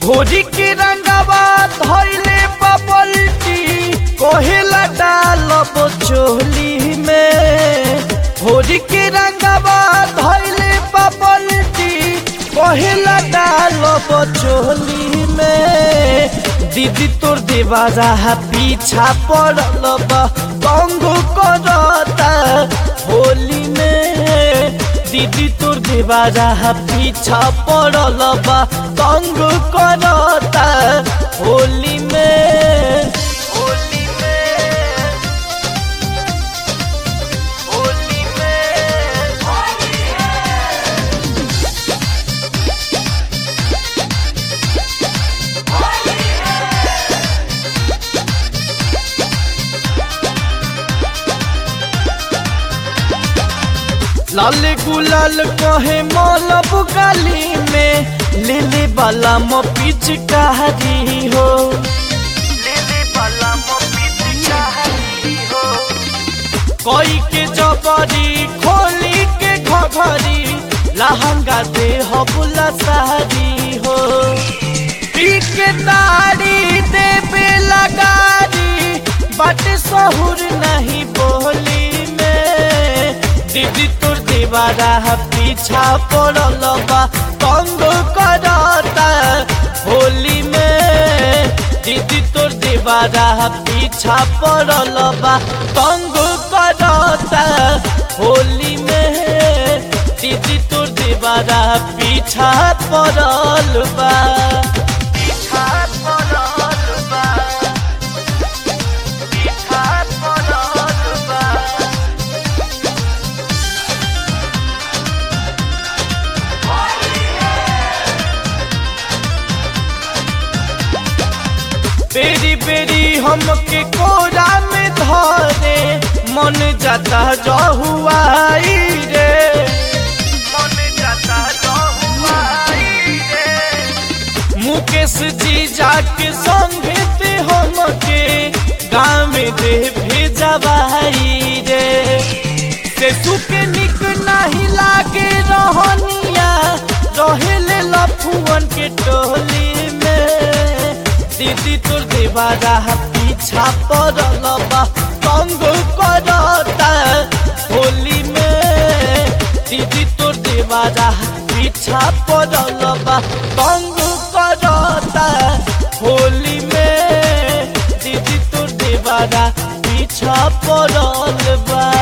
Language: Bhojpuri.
घोड़ी के रंगवा धैले बबल्टी कोहेला डालब चोली में घोड़ी के रंगवा धैले बबल्टी कोहेला डालब चोली में दीदी तोर देवारा पीछा पड़ल बा कंगो करता होली में दीदी तोर देवारा पीछा पड़ल बा तंग करता होली में होली में होली में लाल गुलाल कहे मौलब गाली में लेले वाला म पिचकारी हो लेले वाला म पिचकारी हो कोई के जबरी खोली के घघरी लहंगा दे हो बुला सारी हो पी के तारी देवे लगारी बट सहुर नहीं बोली में दीदी तोर दीवारा पीछा पड़ल बा तंग करता होली में दीदी तोर दीवारा पीछा पड़ल बा तंग करता होली में दीदी तोर दीवारा पीछा पड़ल बा पीछा पड़ल बा पीछा पड़ल बा बेरी बेरी हमके कोरा में धरे मन जाता जहुआई रे मन जाता जहुआई रे मुकेश जी जाके संगे ते हमके गाँव में दे भेजवाई रे से सुके निक नहीं लागे रहनिया रहेले लफुअन के टोली में दीदी तोर देवारा पीछा पड़ल बा तंग करता होली में दीदी तोर देवारा पीछा पड़ल बा तंग करता होली में दीदी तोर देवारा पीछा पड़ल बा